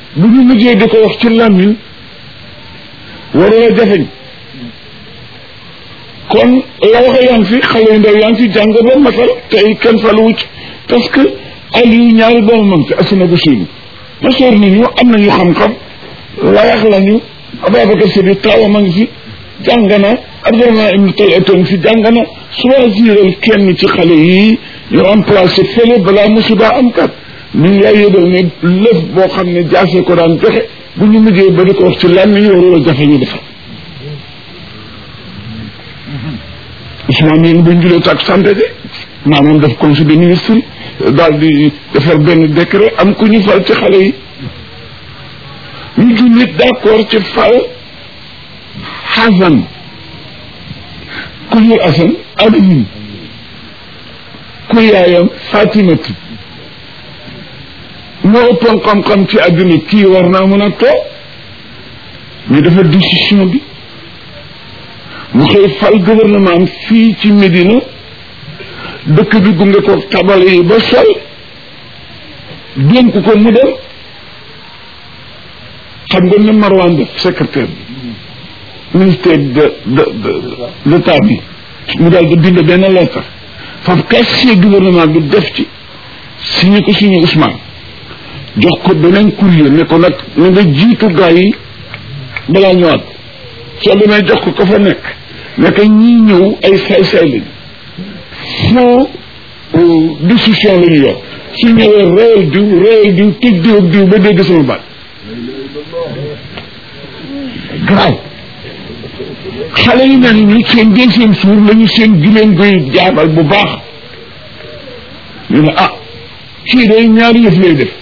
bu ñu mujjee di ko wax ci làmmiñ warula jafeñ kon la waxe yaa ngi fi xale yu ndaw yaa ngi fi jàng ba matal tey kenn faluwu ci parce que Aliou ñaari doomu mam ci asuna bu siinu ma soor ni ñu am nañu xam-xam layax lañu Ababacar Sidi taawam a ngi fi jàng na Abdourahmane ibn Tayyib fi jàng na choisiral kenn ci xale yi ñu remplacé fële balaa musiba am kat ñu ngi lay yëgal ne lëf boo xam ne jaase ko daan joxe bu ñu mujjee ba di ko wax ci lan ñu warul a jafe ñu defar Ousmane yéen bu ñu julee tak santé de maanaam def conseil des ministres daal di defar benn décret am ku ñu fal ci xale yi ñu jullit d'accord ci fal Xasan ku ñu Asan Aliyin ku yaayam Fatimatu moo ëppoon xam-xam ci àdduna kii war naa mën a toog ñu defar décision bi mu xëy fal gouvernement am fii ci Médina dëkk bi gunge ko tabale yi ba sol dénk ko mu dem xam nga ne Marwan def secrétaire bi ministère de de de l'état bi mu daal di bind benn lettre foofu casier gouvernement bi def ci signé ko signé Ousmane jox ko beneen courrier ne ko nag na nga jiitu gaa yi balaa ñëwaat soo demee jox ko ko fa nekk nekk ñii ñëw ay say-say lañu foo décision la ñu yor su ñëwee réel diw réel diw tëj diw ak diw ba dégg sama baat grave xale yi mel ni seen deuxième jour la ñu seen gileen koy jaabal bu baax ñu ne ah kii day ñaari yëf lay def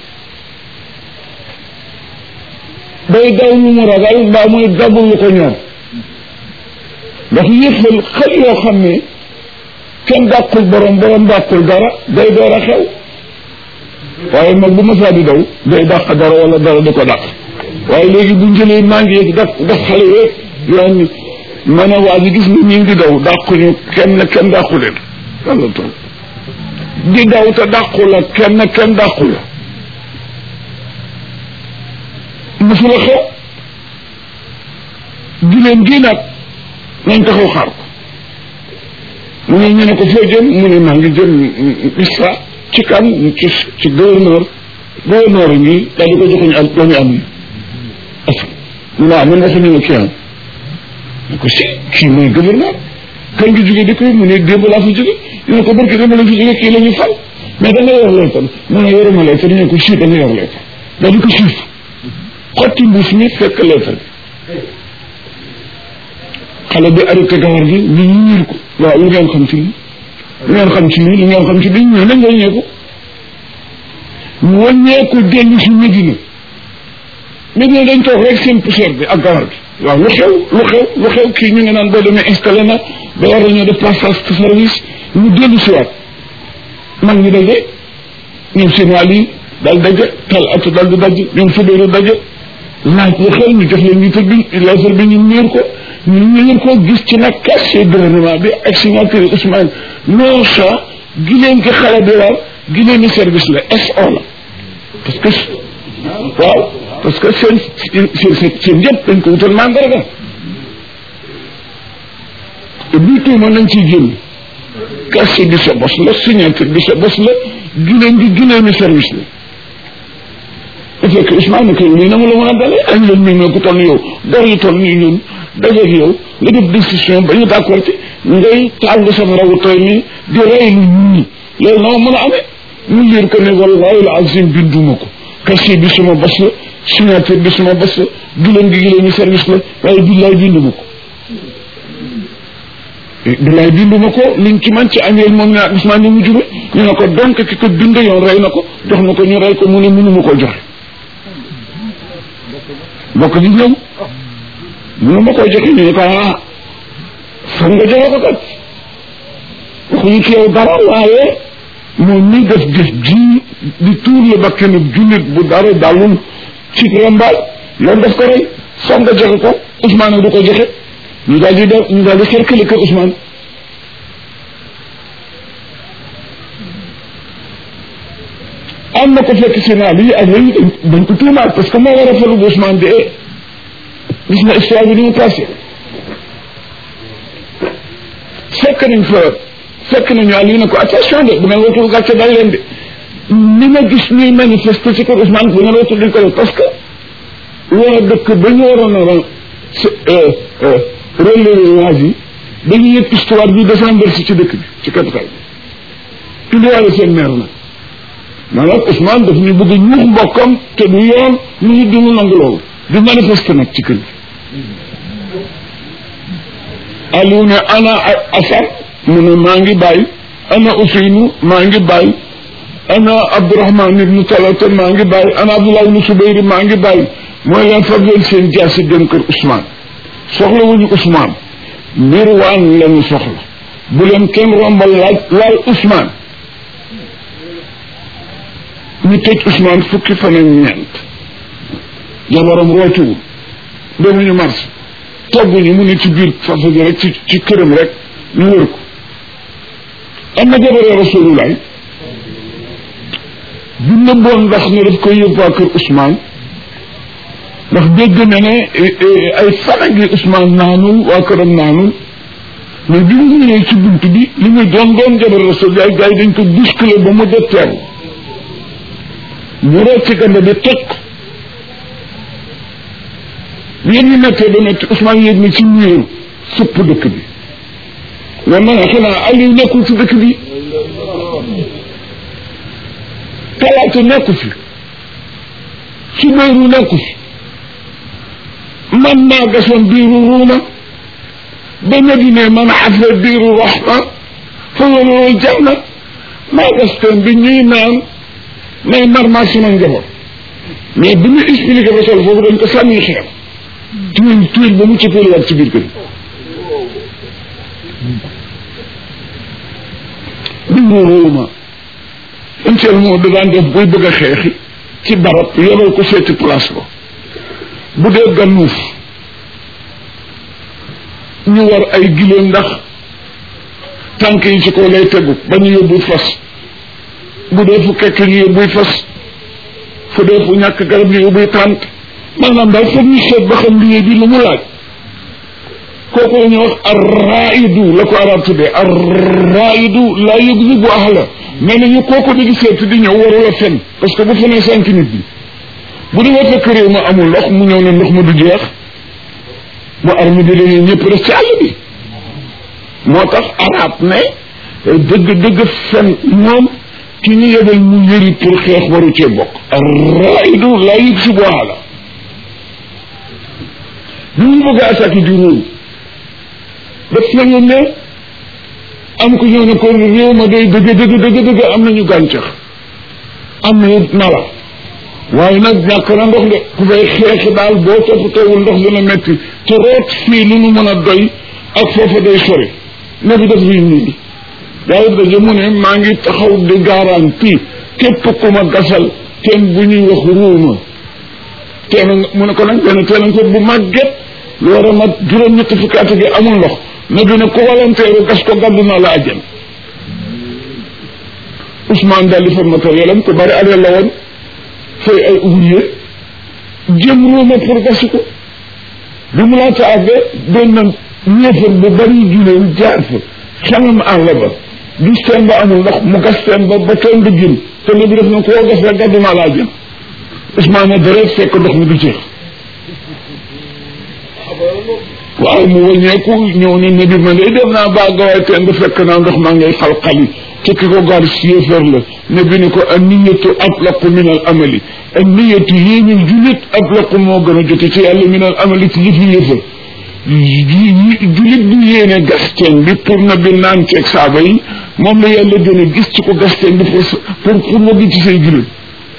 day daw lu mu ragal mbaa muy dabul lu ko ñor ndax yëfal xel yoo xam ne kenn dàqul borom borom dàqul dara day door a xew waaye mag bu masaa di daw day dàq dara wala dara di ko dàq waaye léegi bu njëlee maa ngi yëg daf daf xale yëpp yoon ni man a waa ji gis ni ñu ngi daw dàquñu kenn kenn dàqu leen walla toog di daw te dàqu la kenn kenn dàqu la musula xew giléem gi nag nañ taxaw xaar ko mu ne ñu ne ko foo jëm mu ne maa ngi jëm ISRA ci kan ci ci gouverneur gouverneur ngi daal di ko joxuñu am la ñu am ni est-ce que mu ne man waxuñu la kii am ne ko si kii mooy gouverneur kan ngi jóge di koy mu ne démb laa fi jóge ñu ne ko barki démb la fi jóge kii la ñu fal mais da nga yor lettre mu ne yoruma lettre ñu ne ko si da nga yor lettre daal di ko siif xotti mbuus mi fekk lettre bi xale bi arrêté gawar gi ñu ñiir ko waaw lu ngeen xam ci lii lu ngeen xam ci lii lu ngeen xam ci lii ñu nañ wàññeeku ñu wàññeeku dellu si Médina Médina dañ toog rek seen poussière bi ak gawar bi waaw lu xew lu xew lu xew kii ñu ngi naan boo demee installé na ba war nañoo def passage de service ñu dellu si waat mag ñi daje ñoom seen wàll yi daal daje tal atu daal di daje ñoom fudóoru daje laaj lu xew ñu jox leen ñu tëj bi lettre bi ñu miir ko ñu miir ko gis ci nag casier gouvernement bi ak signature Ousmane non ça gileen gi xale bi war gileen ni service la SO la parce que waaw parce que seen seen seen yëpp dañ ko wutal mandarga te bii tuuma nañ ciy génn casier bi sa bos la signature bi sa bos la gileen gi gileen ni service la bu fekkee Ousmane kay lii na mu la mën a dalee añ leen mi ne ku toll yow dor yu toll nii ñun dajeeg yow nga def décision ba ñu d'accord ci ngay tàng sa rawu toy nii di rey lu ñi loolu na ma mën a amee ñu liir ko ne wallahi la azim binduma ko casier bi suma bos la signature bi suma bos la gileen gi gileen ñu service la waaye billaay binduma ko billaay binduma ko liñ ci man ci añeel moom ne Ousmane ni mu jube ñu ne ko donc ki ko bind yoon rey na ko jox na ko ñu rey ko mu ne mënuma koo joxe bokk gi ñëw mënu ma koy joxe ñu ne ko ah foog nga joxe ko kat waxuñu ci yow dara waaye moom mi def def ji di tuur la bakkanu jullit bu dara dalul ci rambaal yoon daf ko rey foog nga joxe ko Ousmane du ko joxe ñu daal di def ñu daal di cercle kër Ousmane am na ko fekk sénat bi ak léegi dañ ko tuumaal parce que moo war a falu bu Ousmane de gis na histoire bi ni mu passé fekk nañ fa fekk nañu Aliou ne ko attention de bu ngeen wootul gàcce dal leen de ni ma gis ñuy manifester ci kër Ousmane bu ngeen wootul dañ ko def parce que waa dëkk ba ñu waroon a relever waas yi dañuy yëg histoire bi descendre si ci dëkk bi ci capital bi tuddiwaale seen maire nag maanaam Ousmane daf ñu bëgg ñuux mbokkam te du yoon ñu ngi dunu nangu loolu di manifester nag ci kër gi Aliou ne ana Assane mu ne maa ngi bàyyi ana Ousseynou maa ngi bàyyi ana Abdourahman ibnu Talata maa ngi bàyyi ana Abdoulaye ibnu Soubayri maa ngi bàyyi mooy leen fab leen seen jaasi dem kër Ousmane soxla wuñu Ousmane mbir waan lañu soxla bu leen kenn rombal laaj laal Ousmane ñu tëj Ousmane fukki fan ak ñeent jabaram rootuwul demuñu marché togguñu mu ne ci biir fafa gi rek ci ci këram rek ñu wër ko am na jabaree rasulullah bi nëbboon ndax ne daf koy yóbbu waa kër Ousmane ndax dégg na ne ay fana gi Ousmane naanul waa këram naanul mais bi mu ñëwee ci bunt bi li muy doon doon jabar rasulullah gars yi dañ ko bousculer ba mu detteeru ñu root ci ganda bi toj ko yéen ñu nekkee ba metti Ousmane yéeg na ci miir sëpp dëkk bi wa man xanaa Aliou nekkul ci dëkk bi talaata nekku fi Subayru nekku fi man maa gasoon biiru ruuma ba Madina man xafa biiru rahma fa waloo janna maa gas teen bi ñuy naan may mar maa sama njaboot mais bi ñu expliqué ba sol foofu dañ ko sànni xeer tuil tuil ba mu ci waat ci biir kër biiru ruuma inteel moo da daan def buy bëgg a xeexi ci barab yebal ko seeti place ba bu dee gannuuf ñu war ay giléem ndax tànk yi ci kaw lay tegu ba ñu yóbbu fas bu dee fu kekk ñu yóbbuy fas fu dee fu ñàkk garab ñu yóbbuy tànk maanaam daal foog ñu seet ba xam liggéey bi lu mu laaj kooku la ñuy wax arraidu la ko arab tuddee arraidu laa yugzibu ahla nee nañu kooku di seet di ñëw warula fen parce que bu fenee cinq nit bi bu demee fekk réew ma amul ndox mu ñëw ne ndox ma du jeex bu armi di dañuy ñëpp rek ci àll bi moo tax arab ne dëgg dëgg fen moom ki ñu yebal mu yëri pour xeex waru cee bokk arraidu laa yugzibu ahla bi ñu bëgg a attaqué di réew daf nañu ne am ko ñëw ne ko réew ma day dëgg dëgg dëgg dëgg am nañu gàncax am na mala waaye nag ñàkk na ndox de ku fay xeexi daal boo toppatoowul ndox dina metti te root fii lu nu mën a doy ak foofa day sori ne bi def rii nii daawut daje mu ne maa ngi taxaw di garanti képp ku ma gasal teen bu ñuy wax ruuma teen mu ne ko nag benn teen ko bu màgget lu war a mat juróom-ñetti fukki at gi amul ndox ne bi ne ko volontaire gas ko gàddu naa la àjjan Ousmane daal di fa matériel am te bari aleel la woon fay ay ouvrier jëm ruuma pour gasi ko bi mu laata àggee doon na ñeefar bu bari juleen jaar fa xamam àll ba gis teen ba amul ndox mu gas teen ba ba teen ba jëm te ne bi def na koo gas rek gàddu naa la àjjan Ousmane ne dara fekk ndox mi du jeex waaw mu wëññeeku ñëw ne ne bi man day dem naa baa gawaay teen ba fekk naa ndox maa ngay xal-xali te ki ko gar si yéefar la ne bi ni ko an niyatu atlaqu min al amali an niyatu yéenul julit atlaqu moo gën a jote ci yàlla min al amali ci yëfi yéefar julit bu yéene gasteen bi pour na bi naan ceeg saaba yi moom la yàlla gën a gis ci ko gasteen bi pour pour pour nga gi ci say julit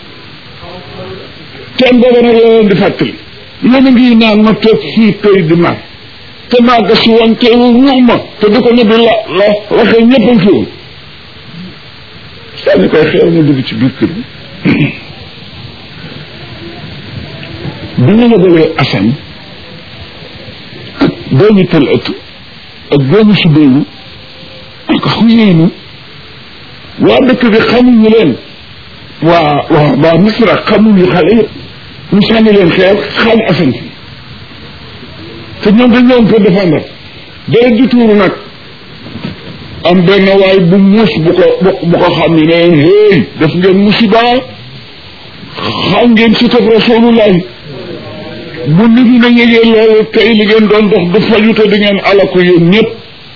teen booba nag la leen di fàttali yéen a ngi naan ma toog fii tey di naan te maa gas woon te ruux ma te di ko ne bi la la waxee ñëpp a fi woon sànni koy xeer ma dugg ci biir kër bi bi ñu yebalee Assane ak doomi tal ëtt ak doomi Subayru ak Xuyeynu waa dëkk bi xamuñu leen waa waa waa Misra xamuñu xale yëpp ñu sànni leen xeer xaaj asan si te ñoom dañ doon ko défendre dara di tuuru nag am benn waay bu muus bu ko bu ko xam ne ne leen hey def ngeen musiba xam ngeen si tëb rasulullah bu nit ñi na yëgee loolu tey li ngeen doon dox du faju te di ngeen alaku yéen ñëpp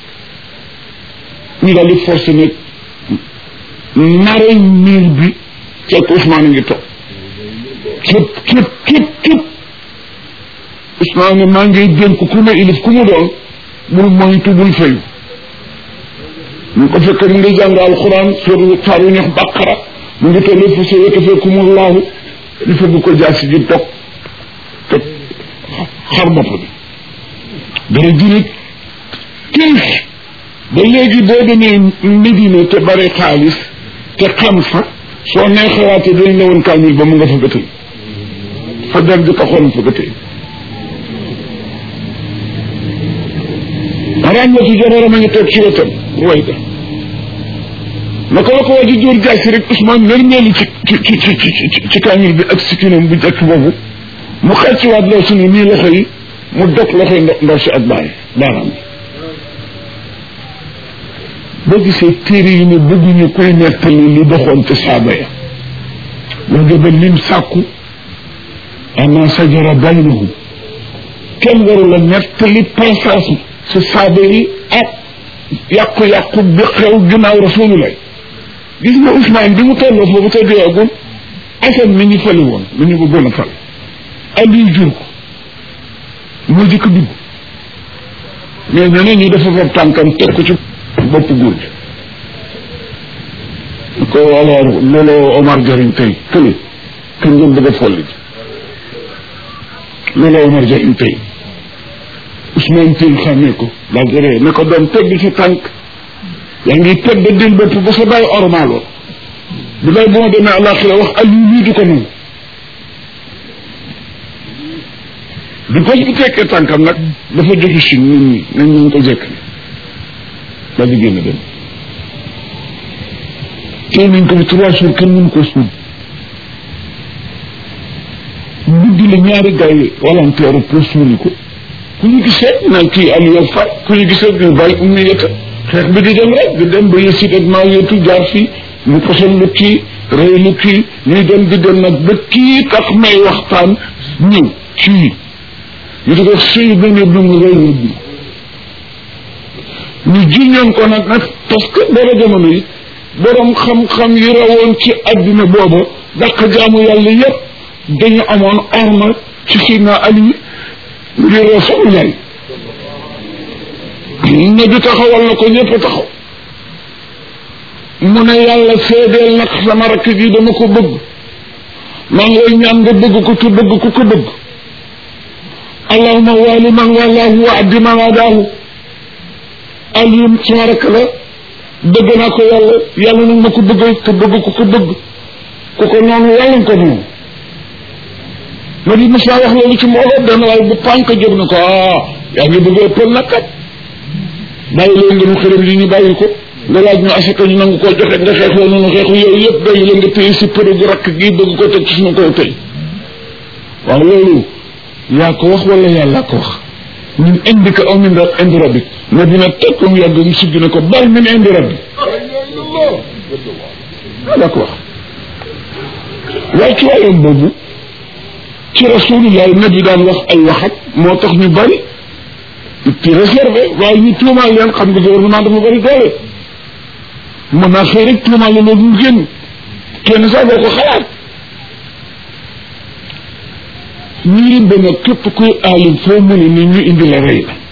ñu daal di forcé nag nare miir bi fekk Ousmane ngi toog képp képp képp képp Ousmane ne maa ngi dénk ku ne ilif ku mu doon bul moytu bul fayu ñu ko fekk mu ngi jàng alxuraan sóoru saaru ñax bàqara mu ngi toll fu sa yëkk fekkumul laahu di fëgg ko jaasi ji dog te xar bopp bi dara junit tiis ba léegi boo demee Medina te bari xaalis te xam fa soo nee xalaatee dañ la woon kaamil ba mu nga fa gëtëy fa dal di taxoon fa gëtëy ràññee ci jabaram a ngi toog ci wetam way da naka la ko waa ji dóor jaasi rek Ousmane nërmeelu ci ci ci ci ci ci kaamil bi ak sikkinam bu jëkk boobu mu xëcc waat loo suñu nii loxo yi mu dog loxo yi ndaw si ak baay baaraam bi boo gisee téere yi ne bëgguñu koy nettali li doxoon ci saaba ya wa nga ba lim sàkku ama sajara baynahum kenn waru la nettali passage ci saaba yi ak yàqu-yàqu bi xew ginnaaw rasulullah gis nga Ousmane bi mu tolloo foofu te deewagul Assane mi ñu fali woon mi ñu bëggoon a fal Aliou jur ko moo jëkk dugg mais ñeneen ñi dafa fab tànkam teg ko ci bopp góor gi ko alors looloo Omar jariñ tey kële kañ ngeen bëgg a folli looloo Omar jariñ tey Ousmane Tine xàmmee ko daal di ree ne ko doon teg ci tànk yaa ngi tedd dil bopp ba sa bàyyi ormaaloo bu day bu ma demee àllaaxira wax Aliou lii du ko nangu di ko bu tekkee tànkam nag dafa joxe si nit ñi nañ ñu ko jekk daal di génn dem tey nañ ko bi trois jours kenn mënu ko suul guddi la ñaari gars yi volontaire pour suuli ko ku ñu gisee naan kii Aliou far ku ñu gisee ñu bàyyi um na yëkka xeex bi di dem rek di dem ba yësit ak maa yëtu jaar fii ñu posal lu kii rëy lu kii ñuy dem di dem nag ba kii tax may waxtaan ñëw kii ñu di ko suy benn dum rëy na bi ñu jiñoon ko nag nag parce que booba jamono yi borom xam-xam yi rawoon ci adduna booba dàq jaamu yàlla yépp dañu amoon orma ci Sidna Ali ngir Rasulullah ne bi taxawal na ko ñëpp taxaw mu ne yàlla seedeel nag sama rakk ji dama ko bëgg maa ngi lay ñaan nga bëgg ko te bëgg ko ko bëgg allahuma waali man walaahu wa addi man adaahu Aliou sama rakk la bëgg naa ko yàlla yàlla nag ma ko bëggal te bëgg ko ko bëgg ku ko noonu yàlla nga ko noonu ma di mos naa wax loolu ci mbooloo benn waaye bu pànk jóg na ko ah yaa ngi bëgg ëppal nag kat bàyyi leen nga mu xërëm li ñu bàyyi ko nga laaj ñu asaka ñu nangu koo joxe nga xeexoo noonu xeexu yooyu yëpp bàyyi leen nga téye si përë gu rakk gi bëgg ko teg ci suñu kaw tey waaw loolu yaa ko wax wala yàlla ko wax ñun indi ko aw min indi rabbi nga dina teg ko mu yàgg mu sigg ne ko bal min indi rabbi yaa ko wax waaye ci waayam boobu ci rasulullah nabi daan wax ay waxat moo tax ñu bari ci réservé waaye ñu tuumaal leen xam nga gouvernement dafa bari doole mën naa xëy rek tuumaal la loolu mu génn kenn sax boo ko xalaat ñu lim ba nag képp kuy aalim foo mu ne ni ñu indi la rey la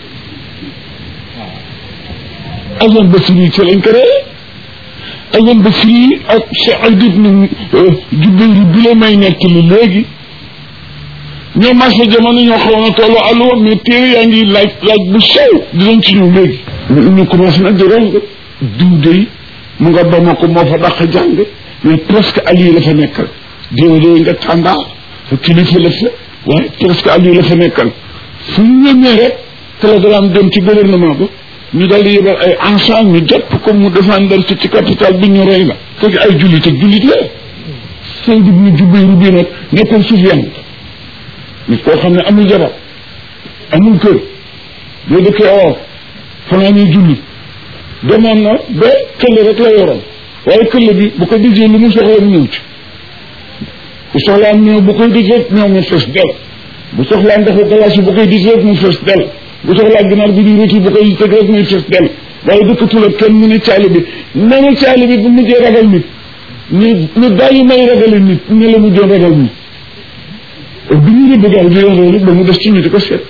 Asan Basri ci lañ ko rey Asan Basri ak Saïd ibn Jubayr bi la may nekk li léegi ñoo marché jamono ñoo xawoon a tollu allo mais téere yaa ngi laaj laaj bu sew dinañ ci ñëw léegi ñu ñu commencé nag di rong diw dey mu nga Bamako moo fa dàq jàng mais presque Aliou la fa nekkal diw dey nga tàndaa fa kilifa la fa waaye presque Aliou la fa nekkal fu ñu ñëmee rek télégramme dem ci gouvernement ba ñu daal di yebal ay ensemble ñu jàpp ko mu défendre ci ci capital bi ñu rey la fekk ay jullit ak jullit la Sayd ibn Jubayr bi nag nekkoon Sufyaan nit koo xam ne amul jabar amul kër boo dëkkee oo fanaa ñuy julli demoon na ba këll rek la yoroon waaye këll bi bu ko dijee lu mu soxla ñëw ci bu soxlaan ñëw bu koy dijee ñëw mu fees del bu soxlaa ndoxu glace yi bu koy dijee rek mu fees del bu soxlaa ginaar bi di rëcc bu koy teg rek muy fees del waaye dëkkatul ak kenn mu ne caali bi ne ne caali bi bu mujjee ragal nit ñu ñu bàyyi may ragale nit ne la mujjoon ragal nit bi ñu rëbb gaal bi loolu ba mu des ci ñu di ko seet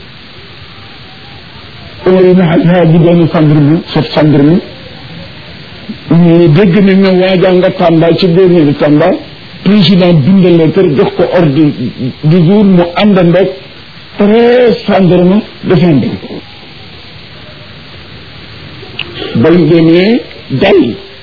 Omar ibn Xattaab bu doon gendarme chef gendarme ñu dégg ne ne waajaa nga Tamba ci gouverneur Tamba président bindal lettre jox ko ordre du jour mu àndandoog treize gendarme défendre bañ demee dal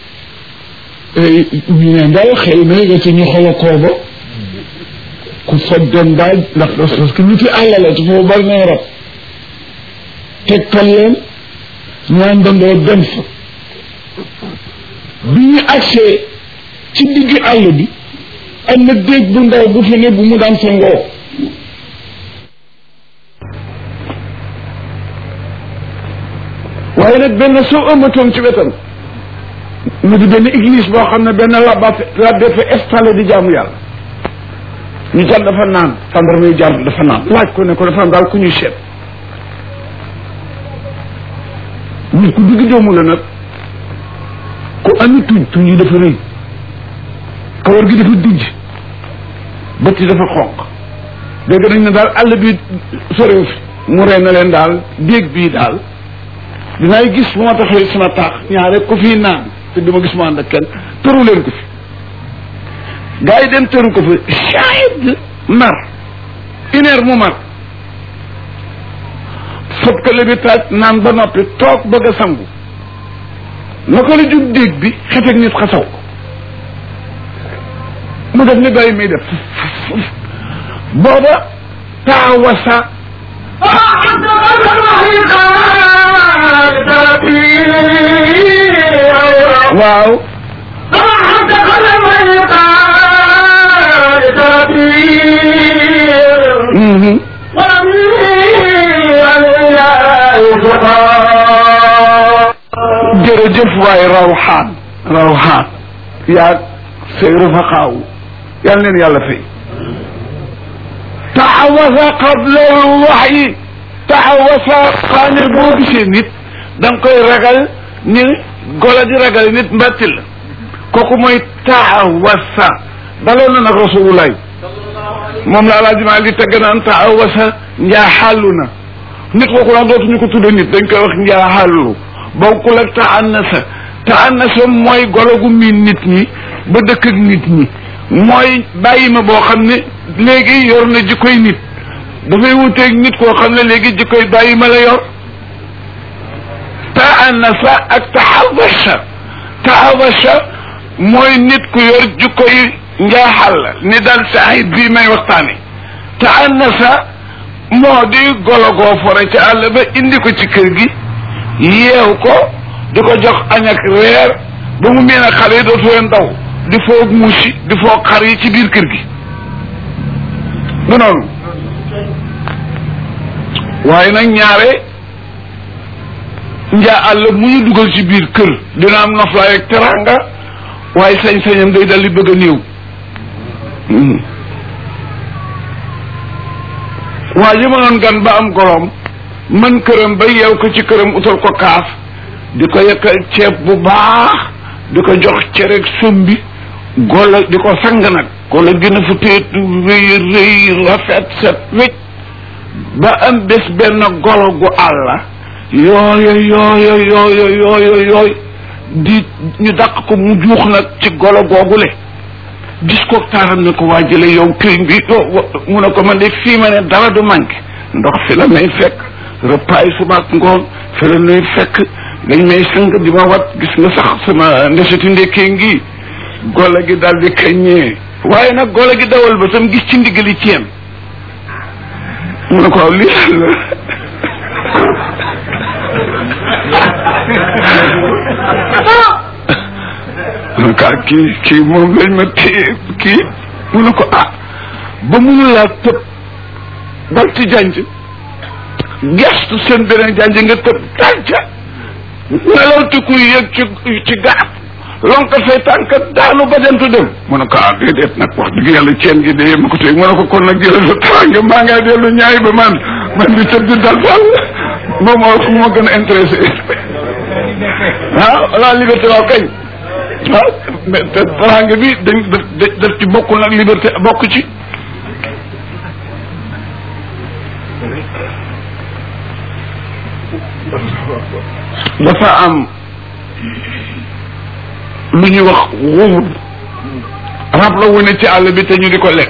ñu ne daal xëy na nga ci ñu xaw a kooba ku fa doon daal ndax parce que nit yi àll la te foofu bari na rab tegtal leen ñu àndandoo dem fa bi ñu agsee ci digg àll bi am na déeg bu ndaw bu fa ne bu mu daan sangoo waaye nag benn soo ëmmatoon ci wetam mu di benn église boo xam ne benn labba labbe fa installé di jaamu yàlla ñu jàll dafa naan tàndarma yu jàll dafa naan laaj ko ne ko dafa am daal ku ñuy seet nit ku digg doomu la nag ku ami tuñ tuñ yi dafa rëy kawar gi dafa dijj bët yi dafa xonq dégg nañ ne daal àll bi sorew fi mu rey na leen daal déeg bii daal dinaay gis bu ma taxee sama taax ñaare ku fii naan te duma gis mu ànd ak kenn tëru leen ko fi gars yi dem tëru ko fi shahid mar une heure mu mar fob kële bi taaj naan ba noppi toog bëgg a sangu naka la jub déeg bi xefeg nit xasaw ko mu def ni bàyyi muy def booba taawasa waaw jërëjëf waay rawxaan rawxaan yaag say rafaqaaw yal neen yàlla fay taxawasa qabla waxyi taxawasa xaane boo gisee nit da nga koy ragal ni gola di ragal nit mbatti la kooku mooy taxawasa daloon na nag rasulullah moom la alaaji maa li tagg naan taxawasa njaaxàllu na nit kooku nag dootuñu ko tudde nit dañ koy wax njaaxàllu bokkul ak taannasa taannasa mooy golo gu miin nit ñi ba dëkk ak nit ñi mooy bàyyi ma boo xam ne léegi yor na jikkoy nit dafay wuteeg nit koo xam ne léegi jikkoy bàyyi ma la yor taannasa ak taxawasa taxawasa mooy nit ku yor jikkoy njaaxal la ni daal saahid bii may waxtaane taannasa moo di golo goo fore ci àll ba indi ko ci kër gi yeew ko di ko jox añ ak reer ba mu mel ne xale yi dootu leen daw di foog muusi di foog xar yi ci biir kër gi du noonu waaye nag ñaare njaa àll mu ñu dugal ci biir kër dina am noflaay ak teranga waaye sañ-sañam day dal di bëgg a néew waa ji mënoon gan ba am golom man këram ba yeew ko ci këram utal ko kaaf di ko yekkal ceeb bu baax di ko jox cereg sombi gola di ko sang nag gola gën a fu téet rëy rëy rafet set wécc ba am bés benn golo gu àlla yooyo yooyo yooyo yooyo yooy di ñu dàq ko mu juux nag ci golo googule gis ko taaram ne ko waa jële yow këriñ bi mu ne ko man de fii ma ne dara du manqué ndox fi la may fekk repas yi suba ak ngoon fi la nuy fekk dañ may sang di ma wat gis nga sax sama ndeseti ndekkee ngi golo gi daal di kaññee waaye nag golo gi dawal ba tam gis ci ndigali ci yem mu ne ko waaw lii la kaa kii kii moom lañ ma téye kii mu ne ko ah ba mënu laa tëb dal ci janj gestu seen beneen janj nga tëb tànca nelaw ti kuy yëg ci ci gaaf lonka say tànk daanu bajantu dem mu ne ko ah déedéet nag wax dëgg yàlla ceen gi de ma ko tey mu ne ko kon nag jëlal sa tànk maa ngaa dellu ñaay ba man man di tëb di dal daal moom moo fu ma gën a intéressé ah la liberté waaw kañ waaw mais te teraanga bi dañ daf daf ci bokkul nag liberté bokk ci dafa am lu ñuy wax wóorul rab la wu ne ci àll bi te ñu di ko lekk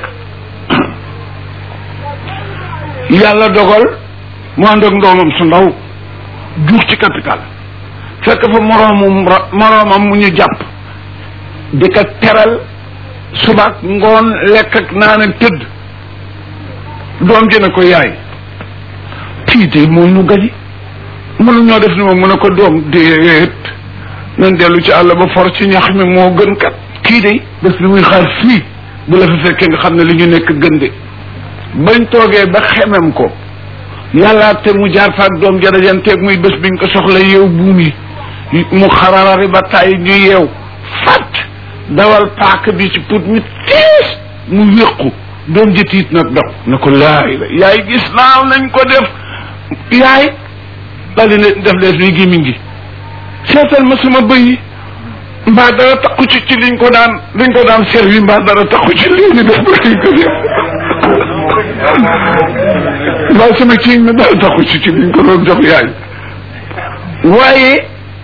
yàlla dogal mu ànd ak ndoomam su ndaw juux ci capital fekk fa moroomum moroomam mu ñu jàpp di ko teral subaak ngoon lekk ak naan ak tëdd doom ji ne ko yaay kii de moo ñu gaji mënu ñoo def ni moom mu ne ko doom déet nañ dellu ci àll ba for ci ñax mi moo gën kat kii de bés bi muy xaar fii bu la fi fekkee nga xam ne li ñu nekk gën de bañ toogee ba xemem ko yàllaa te mu jaar faak doom jarajanteeg muy bés biñ ko soxla yeew buum yi mu xararari ba tàyyi ñu yeew fat dawal paak bi ci put mi tiis mu wéqu doom ji tiit nag daw ne ko laay la yaay gis naaw nañ ko def yaay daal di ne def lees ni gémmiñ gi seetal ma sama bëy yi mbaa dara takku ci ci liñ ko daan liñ ko daan servi mbaa dara takku ci lii ni def ba liñ ko def mbaa sama ciiñ mi dara takku ci ci liñ ko doon jox yaay waaye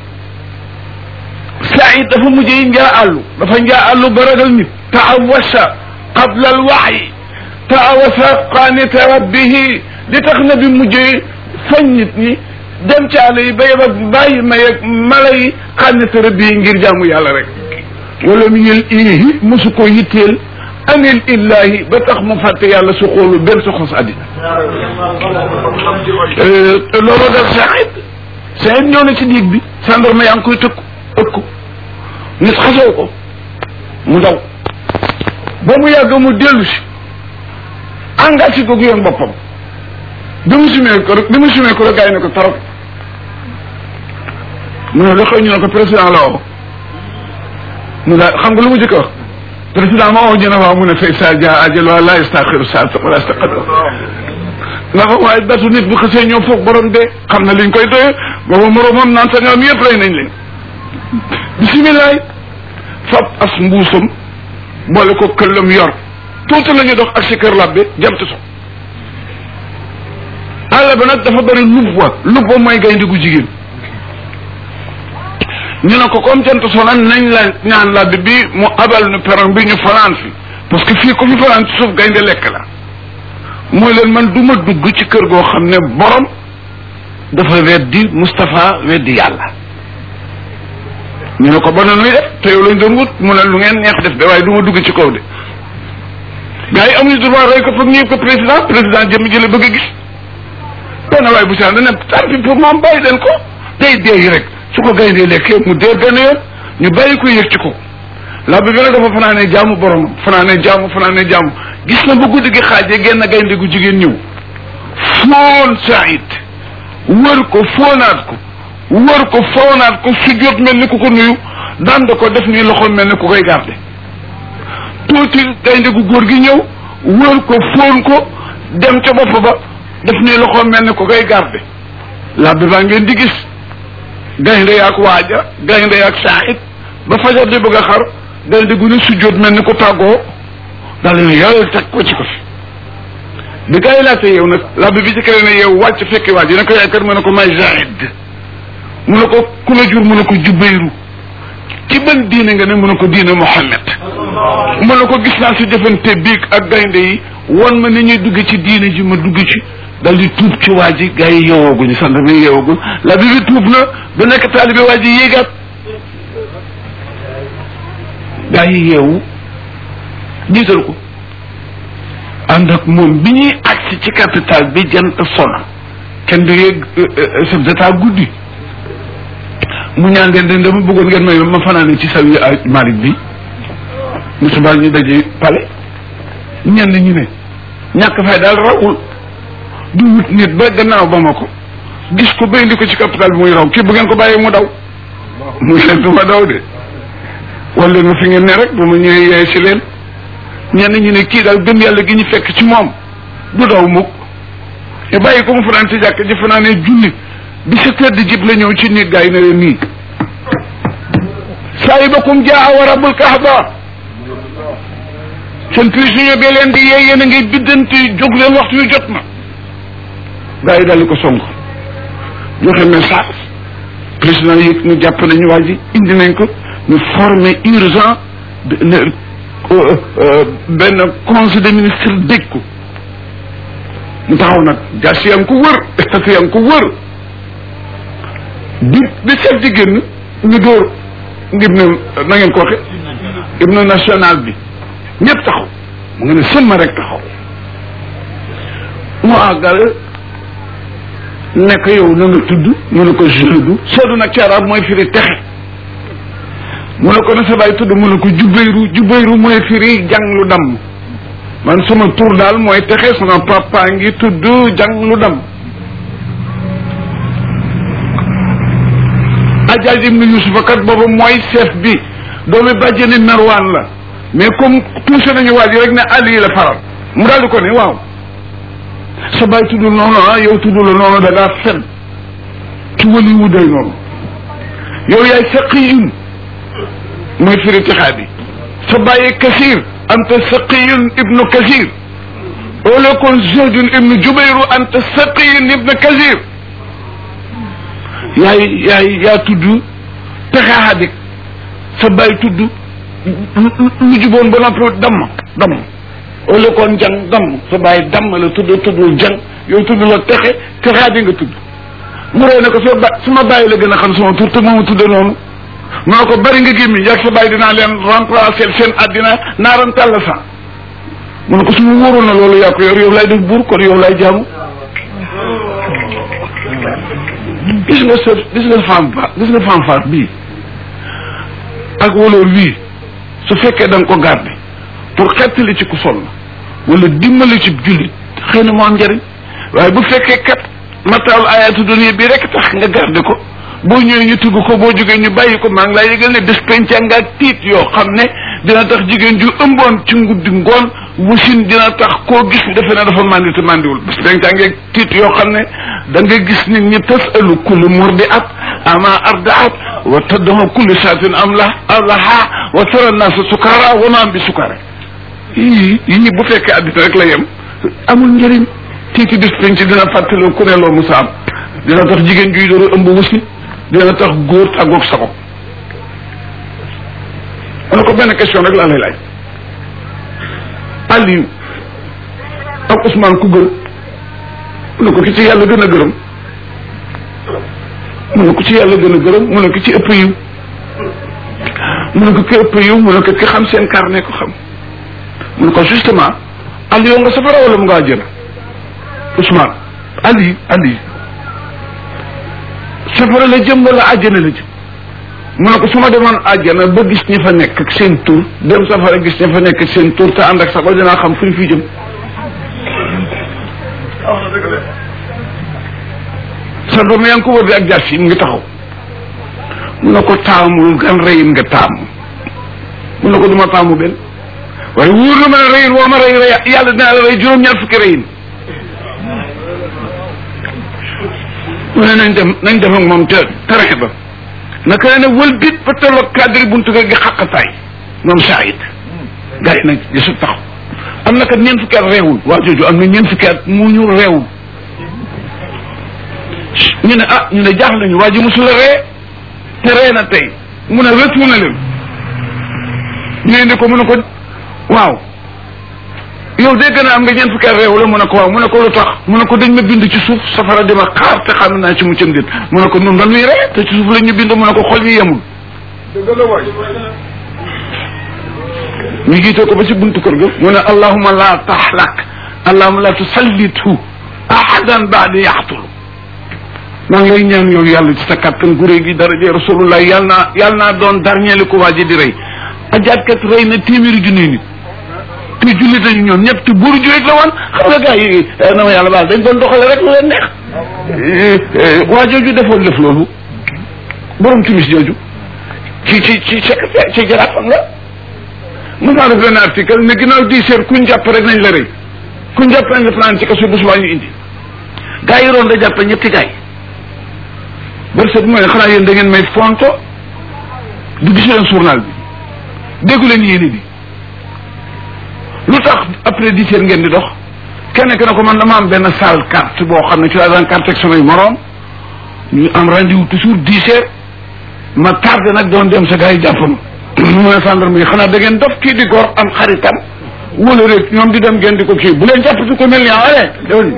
Saïd dafa mujjee njaa àllu dafa njaa àllu ba ragal nit taawasa qabla al waxyi taawasa qaanita rabbihi li tax na bi mujjee fañ nit ñi dem ci àll yi ba yeb ak bàyyi ma yeeg mala yi qaanita rabbihi ngir jaamu yàlla rek wala mu yël ihi mosu ko yitteel anil illahi ba tax mu fàtte yàlla su xoolu benn su xos àddina loolu def Saïd Saïd ñëw na ci diig bi sandarma yaa ngi koy tëkku ëkku nit xasoo ko mu daw ba mu yàgg mu dellu si engagé ko yoon boppam bi mu sumee ko rek bi mu sumee ko rek gars yi ne ko tarap mu ne la xëy ñu ne ko président la woo mu daal xam nga lu mu jëkk wax président ma woo ñu ne waaw mu ne fay sa ja ajal waa la yastaxiru saata wala yastaqdim nga xam waaye datu nit bu xasee ñëw foog borom de xam na liñ koy doye booba moroomam naan sa ñoom yëpp rey nañ leen bisimilaay fab as mbuusam boole ko këllam yor tuuti la ñu dox ak si kër labbe jant so àll ba nag dafa bëri lubwa lubwa mooy gaynde gu jigéen ñu ne ko comme jant so nag nañ la ñaan labbe bi mu abal nu peron bi ñu fanaan fi parce que fii ku fi fanaan ci suuf gaynde lekk la mooy leen man du ma dugg ci kër goo xam ne borom dafa weddi Moustapha weddi yàlla ñu ne ko ba na nuy def te yow lañ doon wut mu ne lu ngeen neex def de waaye du ma dugg ci kaw de gars yi amuñu droit rey ko foog ñëw ko président président jëmm jële bëgg a gis benn waaye bu saan dana tant pis pour moom bàyyi leen ko day dee rek su ko gayndee lekkee mu dee benn yoon ñu bàyyi ko yëg ci ko la bi gën a dafa fanaanee jaamu borom fanaanee jaamu fanaanee jaamu gis na bu guddi gi xaajee genn gaynde gu jigéen ñëw foon Saïd wër ko foonaat ko wër ko foonaat ko sujjóot mel ni ku ko nuyu dand ko def nii loxo mel ni ku koy garde tuuti gaynde gu góor gi ñëw wër ko foon ko dem ca bopp ba def nii loxo mel ni ku koy garde labbi baa ngeen di gis gaynde yaak waaja gaynde yaak Saïd ba fajar di bëgg a xar gaynde gu ne sujjóot mel ni ku tàggoo daal ne yàlla teg ko ci ko fi bi gaa yi laajte yow nag labbi bi ci kër ne yow wàcc fekki waaj yi ne ko yaay kër mu ne ko may Saïd mu ne ko ku la jur mu ne ko Jubayru ci ban diine nga ne mu ne ko diine Muhammad mu ne ko gis naa si jëfante biig ak gaynde yi won ma ni ñuy dugg ci diine ji ma dugg ci dal di tuub ci waa ji gaa yi yeewooguñu sant mi yeewooguñ la bi bi tuub na ba nekk taalibe waa ji yéegaat gaa yi yeewu jiital ko ànd ak moom bi ñuy agsi ci capital bi jant sona kenn du yéeg chef d'état guddi mu ñaan ngeen den dama bëggoon ngeen may ma fanaane ci sawi Malick bi mu subaa ñu daje pale ñenn ñi ne ñàkk fay daal rawul du wut nit ba gannaaw ba ma ko gis ko ba indi ko ci capital bi muy raw kii bu ngeen ko bàyyee mu daw muy leen du ma daw de wala leen ma fi ngeen ne rek bu ma ñëwee yaay si leen ñenn ñi ne kii daal gëm yàlla gi ñu fekk ci moom du daw mukk te bàyyi ko mu fanaan ci jàkk ji fanaan ne junni bi sa kër di jib la ñëw ci nit gaa yi ne leen nii saahibakum jaa wa rabbul kaaba seen prisonnier bee leen di yee yéen a ngay biddanti jóg leen waxtu yu jot na gaa yi daldi ko song joxe message président yëg ñu jàpp nañu waa ji indi nañ ko ñu formé urgent benn conseil des ministres dégg ko mu taxaw nag jaas yaa ngi ko wër statut yaa ngi ko wër bi bi chef di génn ñu dóor ngir ne na ngeen ko waxe hymne national bi ñëpp taxaw mu nga ne sëmma rek taxaw mu àggal nekk yow na nga tudd mu ne ko jeudu soodu nag ci arab mooy firi texe mu ne ko na sa baay tudd mu ne ko jubayru jubayru mooy firi jàng lu damm man sama tur daal mooy texe sama papa ngi tudd jàng lu damm Ajaaj ibnu Yusufa kat boobu mooy chef bi doomi bàjjeni Marwaan la mais comme touché nañu waa ji rek ne Ali la faral mu daal di ko ne waaw sa baay tuddul noonu ah yow tuddul la noonu da ngaa fen ci wali wu day noonu yow yaay saqiyun mooy firi tixaa bi sa bàyyi kasir anta saqiyun ibnu kasir wala kon zawjun ibnu jubayru anta saqiyun ibnu kasir yaay yaay yaa tudd texaadik sa bàyyi tudd lu juboon ba noppi damm damm wala kon jang damm sa bàyyi damm la tudd tuddul jang yow tudd la texe texaadi nga tudd mu ree ne ko sa ba sama bàyyi la gën a xam sama tur te mooma tudde noonu mu ne ko bari nga gémmi yàgg sa bàyyi dinaa leen remplacer seen àddina naaram tàll sa mu ne ko su ma wóoroon na loolu yaa ko yor yow lay def buur kon yow lay jaamu gis nga sa gis nga femme ba gis nga femme faat bii ak waloor wii su fekkee da nga ko garde pour xettali ci ku sonn wala dimbali ci jullit xëy na moo am njëriñ waaye bu fekkee kat mataal ayatu dunya bi rek tax nga garde ko boo ñëwee ñu tugg ko boo jógee ñu bàyyi ko maa ngi laa yëgal ne bés penca nga tiit yoo xam ne dina tax jigéen ju ëmboon ci nguddi ngoon wasin dina tax koo gis defe ne dafa mandi te mandiwul bés penca nga tiit yoo xam ne da nga gis nit ñi tasalu kullu murdi at ama ardaat wa taddahu kullu saatin am la alaha wa tara naasa sukara wa maam bi sukara yii yi ñi bu fekkee addina rek la yem amul njëriñ tiiti bés penc dina fàttaloo ku ne loo musa am dina tax jigéen juy dooru ëmb wasin dina tax góor tàggoog sa bopp ma ko benn question rek laa lay laaj Aliou ak Ousmane ku gën mu ne ko ki ci yàlla gën a gërëm mu ne ko ci yàlla gën a gërëm mu ne ko ci ëpp yiw mu ne ko ki ëpp yiw mu ne ko ki xam seen carnet ko xam mu ne ko justement Aliou nga safara wala mu nga àjjana Ousmane Ali Ali safara la jëm wala àjjana la jëm mu ne ko su ma demoon àjjana ba gis ñi fa nekk ak seen tur dem safara gis ñi fa nekk ak seen tur te ànd ak sago dinaa xam fu ñu fi jëm sa doom yaa ngi ko wër di ak jar si mu ngi taxaw mu ne ko taamul gan reyin nga taamu mu ne ko duma taamu benn waaye wóor na ma ne reyin woo ma rey rey yàlla dinaa la rey juróom-ñaar fukki reyin mu ne nañ dem nañ def ak moom te terrain ba naka la ne wëlbit ba tolloog cadre buntu kër gi xaqataay moom Saïd gars yi nag gisul taxaw am na kat ñeent fukki at reewul waa jooju am na ñeent fukki at mu ñu reewul ñu ne ah ñu ne jaax nañu waa ji mosul a ree te ree na tey mu ne retourné leen ñu indi ko mu ne ko waaw yow dégg naa am nga ñeent fukki at réew la mu ne ko waaw mu ne ko lu tax mu ne ko dañ ma bind ci suuf safara di ma xaar te xam naa ci mu cëm dit mu ne ko nun dañuy ree te ci suuf la ñu bind mu ne ko xol yi yemul ñu jiite ko ba ci buntu kër ga mu ne allahuma la taxlak allahuma la tusallitu ahadan baadi yaxtulu maa ngi lay ñaan yow yàlla ci sa kattan gu réy gi daraje rasulullah yàlla naa yàlla naa doon dernier li ko waa ji di rey ajaatkat rey na téeméeri junni nit te jullit nañu ñoom ñëpp te buuru jullit la woon xam nga gars yi na ma yàlla baal dañ doon doxale rek lu leen neex waa jooju defoon def loolu borom timis jooju ci ci ci secrétaire ci jaraafam la mos naa def benn article ne ginnaaw dix heures kuñ jàpp rek nañ la rëy kuñ jàpp nañ la fanaan ci kaso bu subaa ñu indi gars yi roon da jàpp ñetti gars yi bari sa bu ma ne xanaa yéen da ngeen may fonto du gis leen journal bi déggu leen yéene bi lu tax après dix heures ngeen di dox kenn ki ne ko man dama am benn salle carte boo xam ne ci laa daan carte ak samay moroom ñu am rendez-vous toujours dix heures ma tardé nag doon dem sa gars yi jàpp ma mu ne gendarme yi xanaa da ngeen dof kii di gor am xaritam wala rek ñoom di dem ngeen di ko kii bu leen jàpp si ko mel ni ale déwén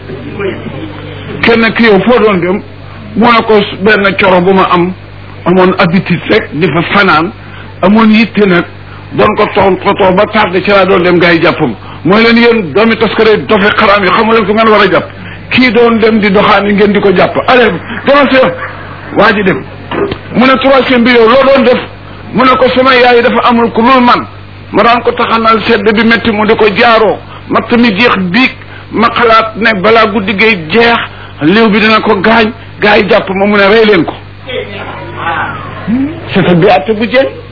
kenn ki yow foo doon dem moo ne ko benn coro bu ma am amoon habitude rek di fa fanaan amoon yitte nag doon ko toon ko ba tardé ci laa doon dem gars yi jàppam mooy leen yéen doomi taskare dofe xaraam yi xamu leen ko ngeen war a jàpp kii doon dem di doxaani ngeen di ko jàpp allez demal si waa ji dem mu ne troisième bi yow loo doon def mu ne ko sama yaay dafa amul ku lul man ma daan ko taxanal sedd bi métti mu di ko jaaroo matt mi jeex biig ma xalaat ne balaa guddi gay jeex liw bi dina ko gaañ gaa yi jàpp ma mu ne rey leen ko c'est bi àtte bu jën